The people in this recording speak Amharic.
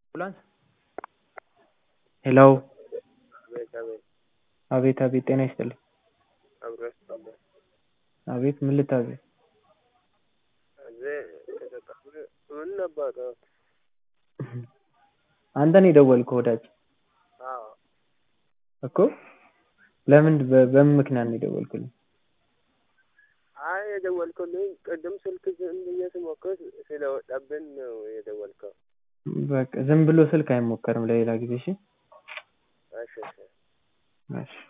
አምቡላንስ ሄሎ አቤት አቤት አቤት አቤት ጤና ይስጥልኝ አብሮ ያስጠላል። አቤት ምን ልታዘዝ እዚህ ከተቀበለ ምን ነበር? አንተ ነው የደወልከው ወዳጅ አዎ እኮ ለምን በ- በምን ምክንያት ነው የደወልክልኝ አይ የደወልኩልኝ ቅድም ስልክ ዝም ብዬ ስሞክር ስለወጣብን ነው የደወልከው። በቃ ዝም ብሎ ስልክ አይሞከርም ለሌላ ጊዜ እሺ እሺ እሺ እሺ